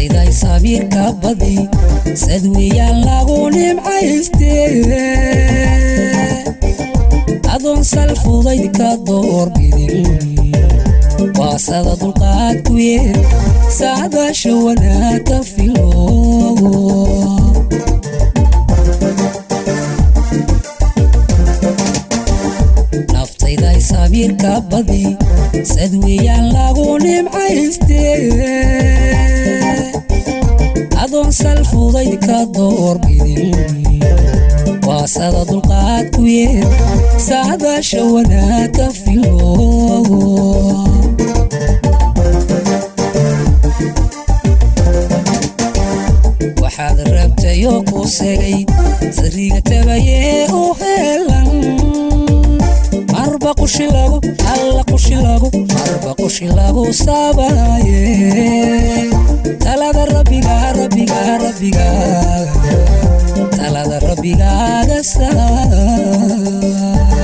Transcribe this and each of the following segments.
naftayday sabiirka badi sadweyaan lagu nimcayste adoon sal fudayd ka doorbidin waasada dulqaad ku yeed saadaasha wanaag ka filo naftayday sabiirka badi sadweyaan lagu nimcayste adoon sal fudayd ka doorbidin waasada dulqaad ku yeed saadaasha wanaag ka filo waxaad rabtayoo ku segay sariga tabayee u helan marba qushi lagu alla qushi lagu marba qushi lagu sabaye talada rabbiga rabbiga rabbiga talada rabbigaaga saar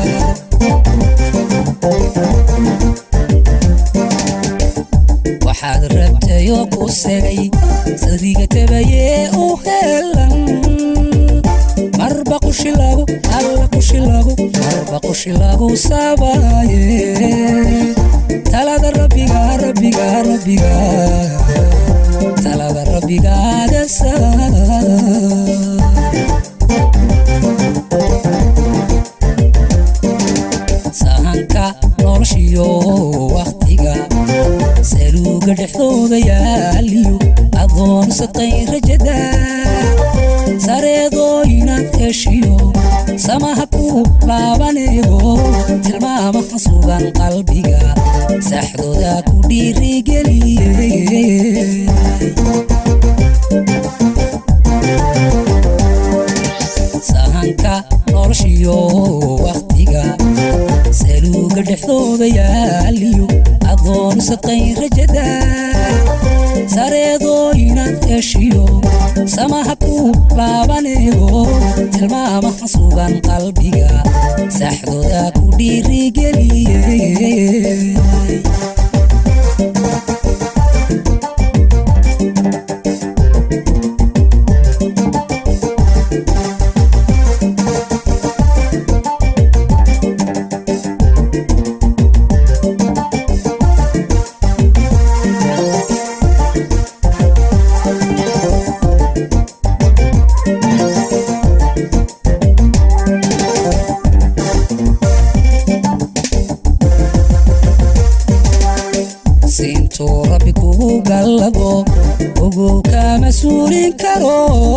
waxaad rabtayoo ku segay sariga tabayee u helan marba qushi lagu alla qushi lagu marba qushi lagu sabaye talada rabbiga rabbiga rabbiga talada rabbigaaga saar sahanka noloshiyo wakhtiga saluuga dhexdooda yaaliyo adoonsatay rajada sareedoo inaad heshiyo samaha ku laabaneego tilmaamaha sugan qalbiga saxdooda ku dhiirigeliye sahanka noloshiyo wakhtiga saluuga dhexdooda yaaliyo adoonsatay rajada sareedoo inaad heshiyo samaha ku laabaneego tilmaamaha sugan qalbiga saxdooda ku dhiirigeliye siintuu rabbi kugu gallado ogow kama suulin karo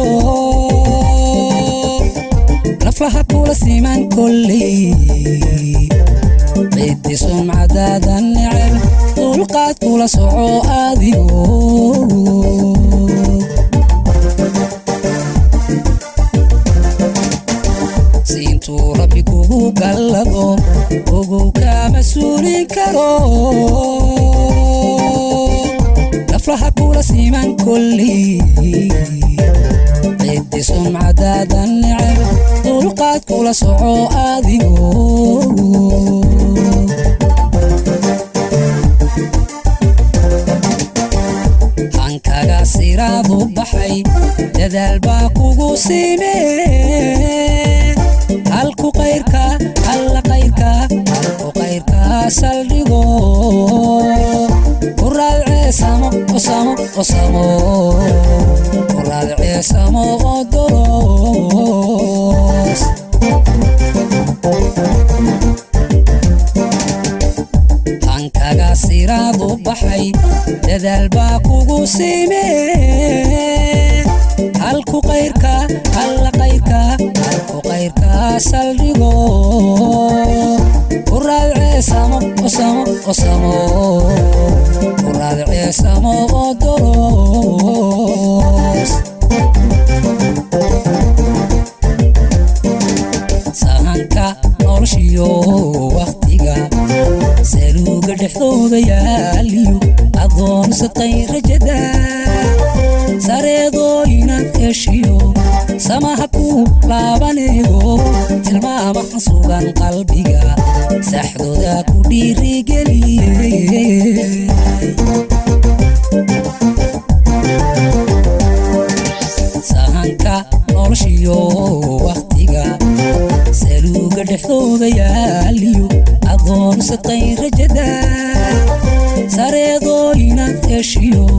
naflaha kula siman kolley ciddi sumcadaada neceb dulqaad kula soco adigo siintuu rabbi kugu gallado ogow kama suulin karo naflaha kula siman kolley ciddi sumcadaada neceb dulqaad kula soco adigo hankaga siraadu baxay dadaal baa kugu simee halku qayrka alla qayrka halku qayrka saldhigo ku raadceesamo osamo osamo ku raadceesamo odoros hankaga siraadu baxay dadaal baa kugu simee halku qayrka alla qayrka halku qayrka saldhigo ku raadceesamo osamo osamo ku raadceesamo odoros sahanka noloshiyo wakhtiga saluuga dhexdooda yaaliyo adoonsatay rajada sareedoo inaad heshiyo samaha ku laabaneego tilmaamaha sugan qalbiga saxdooda ku dhiirigeliye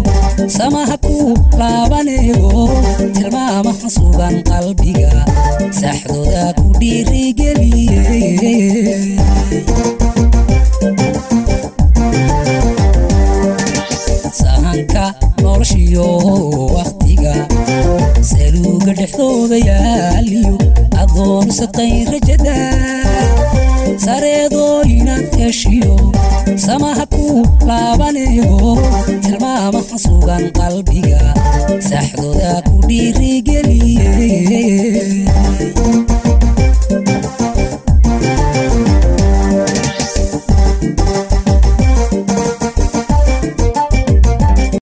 samaha ku laabaneego tilmaamaha sugan qalbiga saxdooda ku dhiirigeliye sahanka noloshiyo wakhtiga saluuga dhexdooda yaaliyo adoon saqayn rajada sareedoo inaad heshiyo samaha ku laabaneego tilmaamaha sugan qalbiga saxdooda